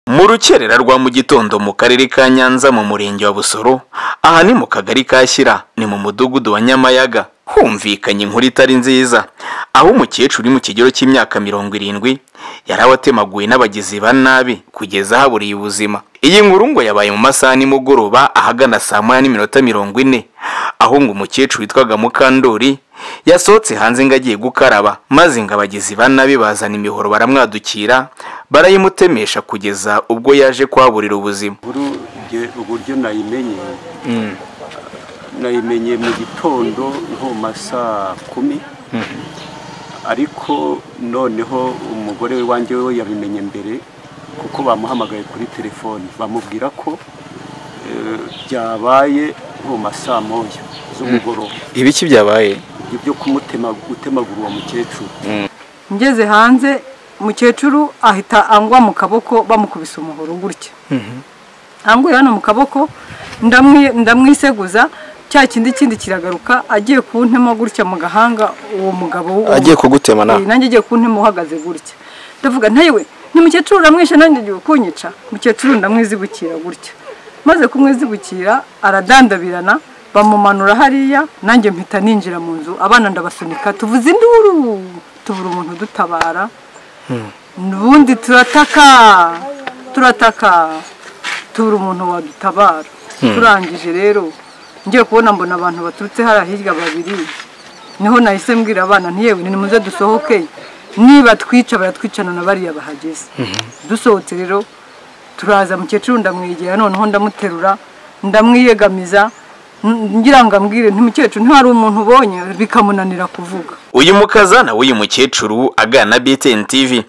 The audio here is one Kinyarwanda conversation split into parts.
mu rukerera rwa mu gitondo mu karere ka nyanza mu murenge wa busoro aha ni mu kagari ka shyira ni mu mudugudu wa nyamayaga humvikanye inkuru itari nziza aho umukecuru uri mu kigero cy'imyaka mirongo irindwi yari awatemaguwe n'abagizi ba nabi kugeza ahaburiye ubuzima iyi nkuru ngo yabaye mu masaha nimugoroba ahagana saa moya n'iminota mirongo ine aho ngo umukecuru witwaga mukandori yasohotse hanze ngo agiye gukaraba maze ngo abagizi ba nabi bazana imihoro baramwadukira barayimutemesha kugeza ubwo yaje kuhaburira ubuzima inkuru njye uburyo nayimenye nayimenye mu gitondo nko mu masaa kumi ariko noneho umugore wanjye we yabimenye mbere kuko bamuhamagaye kuri telefoni bamubwira ko eh, byabaye nko mu masaa moya z'umugoroba ibiki byabaye ibyo byo kumutema gutemagura uwo mukecuru ngeze hanze umukecuru ahita angwa mu kaboko bamukubise umuhoro gutya anguye hano mu kaboko ndamwi- ndamwiseguza cya kindi kindi kiragaruka agiye kuntema gutya mu gahanga uwo mugabo w'uwo- agiye kugutema Eh, nawe nanjye agiye kuntema uhagaze gutya ndavuga ntayewe ni mukecuru uramwishe nanjye ugiye kunyica mukecuru ndamwizibukira gutya maze kumwizibukira aradandabirana bamumanura hariya nanjye mpita ninjira mu nzu abana ndabasunika tuvuze induru tubura umuntu udutabara ubundi turataka turataka tubura umuntu wadutabara turangije rero ngiye kubona mbona abantu baturutse hariya hirya babiri niho nahise mbwira abana ntiyewe ni muze dusohoke niba twica baratwicana na bariya bahageze dusohotse rero turaza mukecuru ndamwegera noneho ndamuterura ndamwiyegamiza n- ngira ngo ambwire nti mukecuru ntihari umuntu ubonye bikamunanira kuvuga uyu mukazana w'uyu mukecuru agana na BTN TV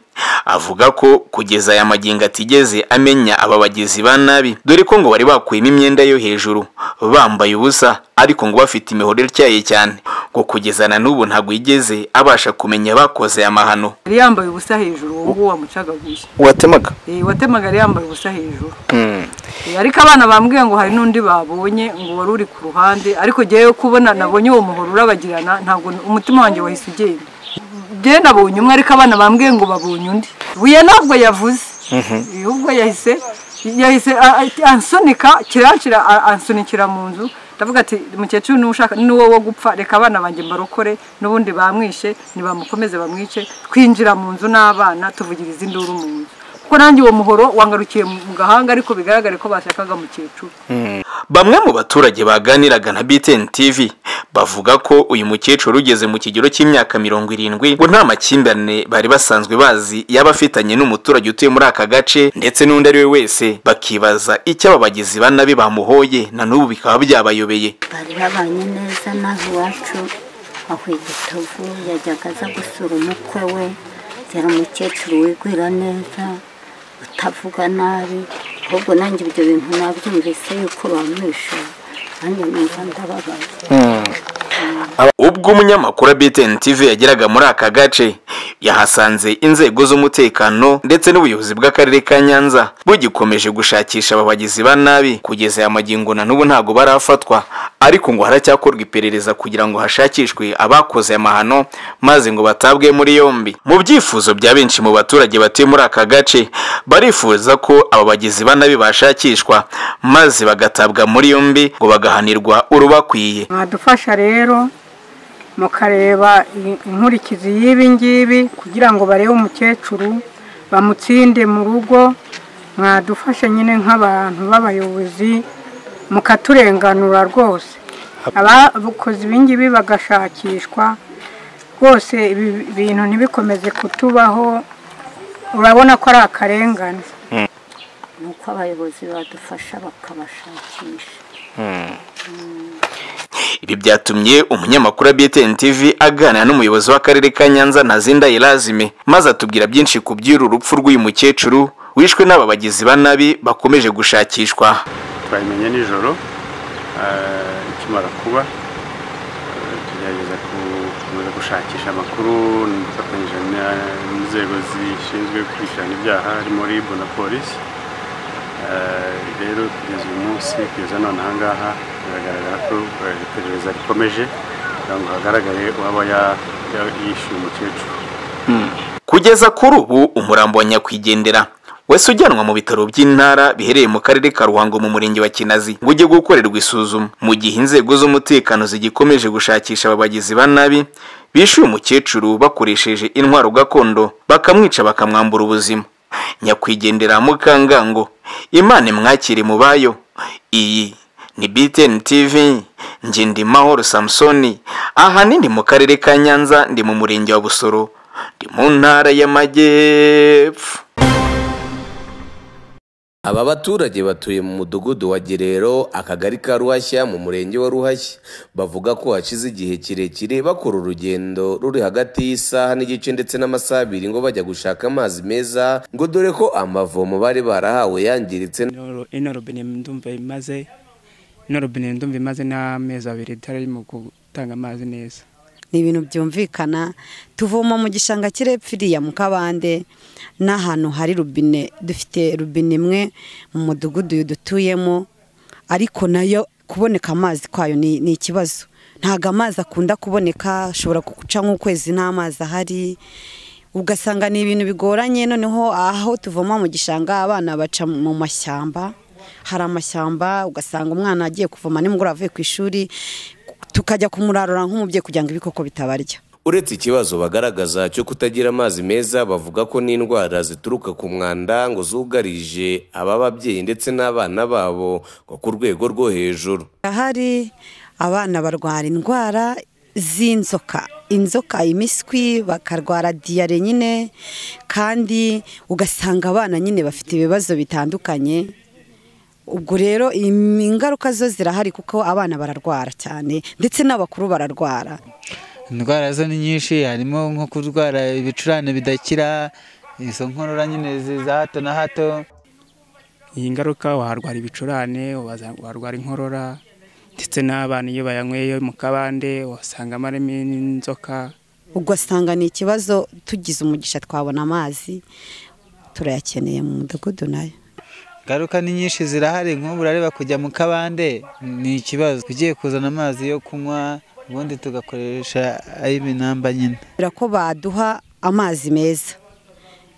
avuga ko kugeza aya magingo atigeze amenya aba bagizi ba nabi dore ko ngo bari bakuyemo imyenda yo hejuru bambaye ubusa ariko ngo bafite imihoro ityaye cyane ngo kugeza na n'ubu ntabwo yigeze abasha kumenya abakoze aya mahano yari yambaye ubusa hejuru uwo nguwo wamucagaguye watemaga Eh, watemaga yari yambaye ubusa hejuru Eh, ariko abana bambwiye ngo hari n'undi babonye ngo wari uri ku ruhande ariko jyewe kubona nabonye uwo muhoro urabagirana ntabwo umutima wanjye wahise ugenda jyewe nabonye umwe ariko abana bambwiye ngo babonye undi buye ntabwo yavuze Eh, ubwo yahise yahise a- a- ansunika kiranshira a- ansunikira mu nzu ndavuga ati mukecuru n'ushaka n'uwo wo gupfa reka abana banjye mbarokore n'ubundi bamwishe nibamukomeze bamwice twinjira mu nzu n'abana tuvugiriza induru mu nzu kuko nanjye uwo muhoro wangarukiye mu gahanga ariko bigaragare ko bashakaga mukecuru Bamwe mu baturage baganiraga na BTN TV bavuga ko uyu mukecuru ugeze mu kigero cy'imyaka mirongo irindwi ngo nta makimbirane bari basanzwe bazi yaba afitanye n'umuturage utuye muri aka gace ndetse n'undi ari we wese bakibaza icyo aba bagizi ba nabi bamuhoye na n'ubu bikaba byabayobeye bari babanye neza naho iwacu aho igitovu yajyaga aza gusura umukwe we yari umukecuru wigwira neza utavuga nabi ahubwo nanjye ibyo bintu nabyumvise yuko bamwishe nanjye numva ndababaye ubwo umunyamakuru wa BTN TV yageraga muri aka gace yahasanze inzego z'umutekano ndetse n'ubuyobozi bw'akarere ka Nyanza bugikomeje gushakisha aba bagizi ba nabi kugeza aya magingo na n'ubu ntabwo barafatwa ariko ngo haracyakorwa iperereza kugira ngo hashakishwe abakoze aya mahano maze ngo batabwe muri yombi mu byifuzo bya benshi mu baturage batuye muri aka gace barifuza ko aba bagizi ba nabi bashakishwa maze bagatabwa muri yombi ngo bagahanirwa urubakwiye mwadufasha rero mukareba i- inkurikizi y'ibi ngibi kugira ngo barebe umukecuru bamutsinde mu rugo mwadufashe nyine nk'abantu b'abayobozi mukaturenganura rwose abakoze ibi ngibi bagashakishwa rwose ibi bintu ntibikomeze kutubaho urabona ko ari akarengane ni uko abayobozi badufasha bakabashakisha Ibi byatumye umunyamakuru wa BTN TV aganira n'umuyobozi w'akarere ka Nyanza Ntazinda Irazime maze atubwira byinshi ku by'uru rupfu rw'uyu mukecuru wishwe n'aba bagizi ba nabi bakomeje gushakishwa. twayimenye nijoro eh, ikimara kuba eh, tugerageza ku- gukomeza gushakisha amakuru dufatanyije na- n'inzego zishinzwe gukurikirana ibyaha harimo RIB na polisi Eh, rero kugeza uyu munsi kugeza none ahangaha biragaragara ko eh, iperereza rikomeje kugira ngo hagaragare uwaba ya- ya- yishyuye umukecuru Kugeza kuri ubu umurambo wa nyakwigendera wese ujyanwa mu bitaro by'intara biherereye mu karere ka ruhango mu murenge wa kinazi ngo ujye gukorerwa isuzuma mu gihe inzego z'umutekano zigikomeje gushakisha aba bagizi ba nabi bishyuye umukecuru bakoresheje intwaro gakondo bakamwica bakamwambura ubuzima nyakwigendera mukangango imana imwakire mu bayo iyi ni BTN TV njye ndi Mahoro Samsoni ahanini ndi mu karere ka Nyanza ndi mu murenge wa Busoro ndi mu ntara y'Amajyepfo Aba baturage batuye mu mudugudu wa Gerero akagari ka Ruhashya mu murenge wa Ruhashya bavuga ko hashize igihe kirekire bakora urugendo ruri hagati y'isaha n'igice ndetse n'amasaha abiri ngo bajya gushaka amazi meza ngo dore ko amavomo bari barahawe yangiritse Ino- ino robine ndumva imaze ino robine ndumva imaze n'amezi abiri itararimo gutanga amazi neza ni ibintu byumvikana tuvoma mu gishanga kirepfiriya mu kabande n'ahantu hari rubine dufite rubine imwe mu mudugudu dutuyemo ariko nayo kuboneka amazi kwayo ni ni ikibazo ntabwo amazi akunda kuboneka ashobora guca nk'ukwezi nta mazi ahari ugasanga ni ibintu bigoranye noneho aho tuvoma mu gishanga abana baca mu mashyamba hari amashyamba ugasanga umwana agiye kuvoma nimugoroba avuye ku ishuri tukajya kumurarura nk'umubyeyi kugira ngo ibikoko bitabarya uretse ikibazo bagaragaza cyo kutagira amazi meza bavuga ko n'indwara zituruka ku mwanda ngo zugarije aba babyeyi ndetse n'abana babo ngo ku rwego rwo hejuru hari abana barwara indwara z'inzoka inzoka imiswi bakarwara diyare nyine kandi ugasanga abana nyine bafite ibibazo bitandukanye ubwo rero im- ingaruka zo zirahari kuko abana bararwara cyane ndetse n'abakuru bararwara indwara zo ni nyinshi harimo nko kurwara ibicurane bidakira izo nkorora nyine zi- za hato na hato iyi ngaruka waharwara ibicurane waza- warwara inkorora ndetse n'abana iyo bayanyweye mu kabande wasangamo harimo n'inzoka ugasanga ni ikibazo tugize umugisha twabona amazi turayakeneye mu mudugudu nayo ingaruka ni nyinshi zirahari nk'ubu urareba kujya mu kabande ni ikibazo ugiye kuzana amazi yo kunywa ubundi tugakoresha ay'iminamba nyine kubera ko baduha amazi meza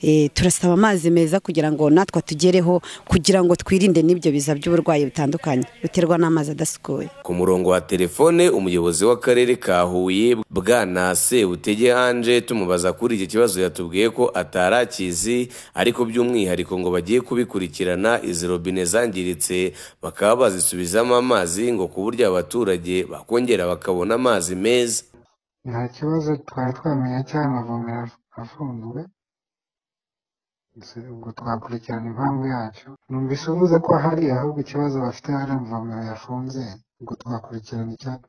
Eh, turasaba amazi meza kugira ngo natwe tugereho kugira ngo twirinde n'ibyo biza by'uburwayi butandukanye buterwa n'amazi adasukuye ku murongo wa telefone umuyobozi w'akarere ka huye bwana sebutege anje tumubaza kuri iki kibazo yatubwiye ko atari akizi ariko by'umwihariko ngo bagiye kubikurikirana izi robine zangiritse bakaba bazisubizamo amazi ngo ku buryo abaturage bakongera bakabona amazi meza nta kibazo twari twamenye cy'amavomero afunzwe Gusa ubwo twakurikirana impamvu yacyo numvise uvuze ko hari ahubwo ikibazo bafite hari amavomero yafunze ubwo twakurikirana icya-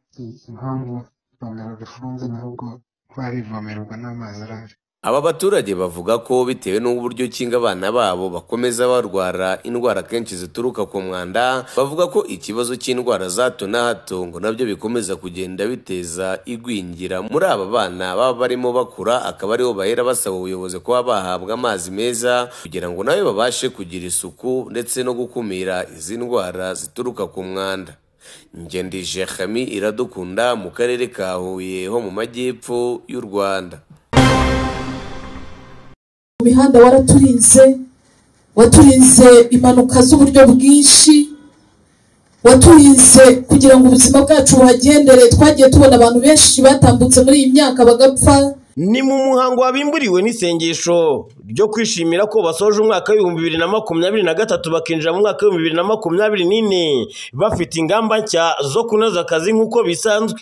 impamvu ivomero rifunze n'ubwo twarivomererwa n'amazi arahari Aba baturage bavuga ko bitewe n'uburyo ki ngo abana babo bakomeza barwara indwara kenshi zituruka ku mwanda bavuga ko ikibazo cy'indwara za hato na hato ngo nabyo bikomeza kugenda biteza igwingira muri aba bana baba barimo bakura akaba aribo bahera basaba ubuyobozi kuba bahabwa amazi meza kugira ngo nawe babashe kugira isuku ndetse no gukumira izi ndwara zituruka ku mwanda ngendije Jehami iradukunda mu karere ka Huye ho mu majyepfo y'u Rwanda mu mihanda waraturinze waturinze impanuka z'uburyo bwinshi waturinze kugira ngo ubuzima bwacu buhagendere twagiye tubona abantu benshi batambutse muri iyi myaka bagapfa Ni mu muhango wabimburiwe n'isengesho ryo kwishimira ko basoje umwaka w'ibihumbi bibiri na makumyabiri na gatatu bakinjira mu mwaka w'ibihumbi bibiri na makumyabiri n'ine bafite ingamba nshya zo kunoza akazi nk'uko bisanzwe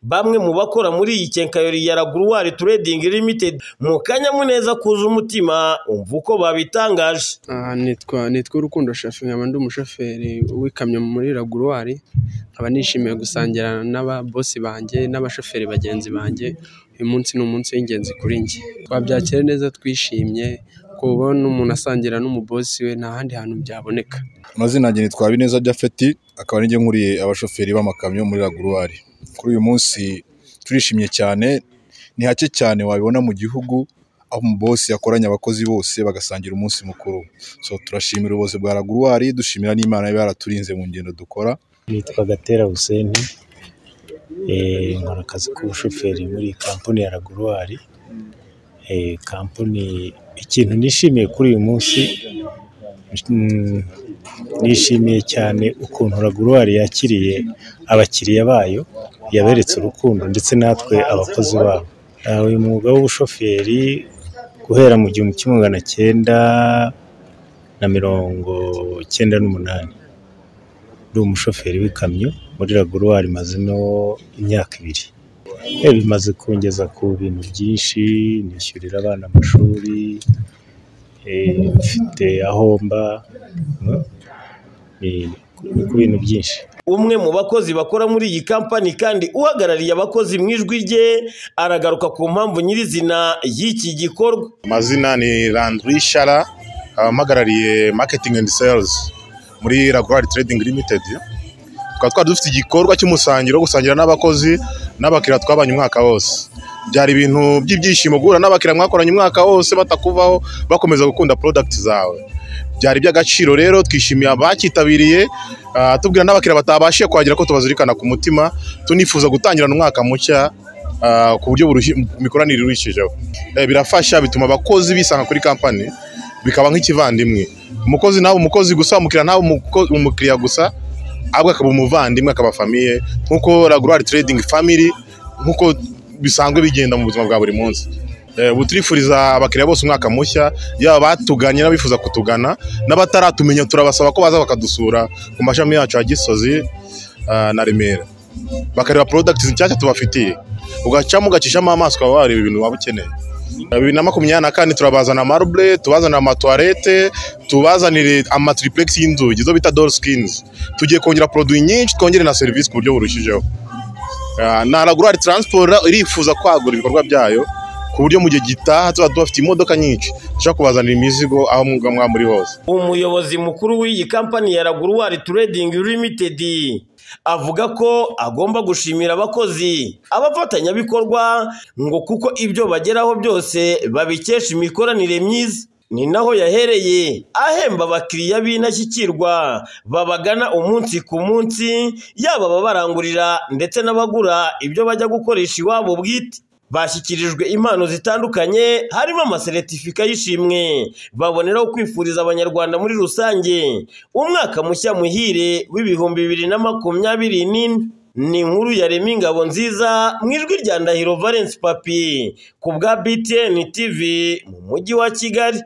bamwe mu bakora muri iyi kenkayori ya raguruwari turedingi limitedi mu kanyamuneza kuza umutima umva uko babitangaje Ah, nitwa nitwa urukundo shafi nkaba ndi umushoferi w'ikamyo muri raguruwari nkaba nishimiye gusangira n'ababosi banjye n'abashoferi bagenzi banjye uyu munsi ni umunsi w'ingenzi kuri njye twabyakira neza twishimye kubona umuntu asangira n'umubosi we nta handi hantu byaboneka amazina yanjye nitwa Habineza Japhet akaba ari nkuriye abashoferi b'amakamyo muri Raguruwari kuri uyu munsi turishimye cyane ni hake cyane wabibona mu gihugu aho umubosi yakoranye abakozi bose bagasangira umunsi mukuru so turashimira ubuyobozi bwa Raguruwari dushimira n'Imana iba yaraturinze mu ngendo dukora nitwa gatera huseni nkora akazi k'ubushoferi muri kampani ya raguruwari eh, kampani ikintu nishimiye kuri uyu munsi mm, nishimiye cyane ukuntu raguruwari yakiriye abakiriya bayo yaberetse urukundo ndetse natwe abakozi babo Ah, uyu mwuga w'ubushoferi guhera mu gihumbi kimwe magana cyenda na mirongo cyenda n'umunani ndi umushoferi w'ikamyo muri raguruwari mazemo imyaka ibiri Eh, bimaze kungeza ku bintu byinshi nishyurira abana amashuri eh, mfite aho mba mm, ni- ni ku bintu byinshi umwe mu bakozi bakora muri iyi kampani kandi uhagarariye abakozi mu ijwi rye aragaruka ku mpamvu nyirizina y'iki gikorwa amazina ni Landry Shara nkaba mpagarariye marketing and sales muri Raguar Trading Limited tukaba twari dufite igikorwa cy'umusangiro wo gusangira n'abakozi n'abakiriya twabanye umwaka wose byari ibintu by'ibyishimo guhura n'abakiriya mwakoranye umwaka wose batakuvaho bakomeza gukunda product zawe byari iby'agaciro rero twishimiye abakitabiriye ah, tubwira n'abakiriya batabashije kuhagera ko tubazirikana ku mutima tunifuza gutangirana umwaka mushya ah, ku buryo buruhi- imikoranire iruhijeho Eh, birafasha bituma abakozi bisanga kuri kampani bikaba nk'ikivandimwe umukozi nawe umukozi gusa umukiriya nawe umuko- umukiriya gusa ahubwo akaba umuvandimwe akaba famiye nk'uko raguruwari trading family nk'uko bisanzwe bigenda mu buzima bwa buri munsi Eh, ubu turifuriza abakiriya bose umwaka mushya yaba batuganye n'abifuza kutugana n'abataratumenya turabasaba ko baza bakadusura ku mashami yacu ya gisozi ah, na remera bakareba products nshyashya tubafitiye ugacamo ugacishamo amaso ukaba wareba ibintu waba ukeneye bibiri na makumyabiri na kane turabazana marble tubazanira amatuwarete tubazanire amatriplex y'inzugi izo bita door skins tugiye kongera produit nyinshi twongere na serivisi ku buryo burushijeho Ah, na ragurari transport irifuza kwagura ibikorwa byayo ku buryo mu gihe gitaha tuba dufite imodoka nyinshi dushobora kubazanira imizigo aho mwaba mwa muri hose umuyobozi mukuru w'iyi kampani ya raguruwari trading limited avuga ko agomba gushimira abakozi abafatanyabikorwa ngo kuko ibyo bageraho byose babikesha imikoranire myiza ni naho yahereye ahemba abakiriya b'indashyikirwa babagana umunsi ku munsi yaba ababarangurira ndetse n'abagura ibyo bajya gukoresha iwabo bwite bashyikirijwe impano zitandukanye harimo amaseretifika y'ishimwe baboneraho kwifuriza abanyarwanda muri rusange umwaka mushya muhire w'ibihumbi bibiri na makumyabiri n'ine ni inkuru ya Remy Ngabo nziza mu ijwi rya Ndahiro Valence Papi ku bwa BTN TV mu mujyi wa Kigali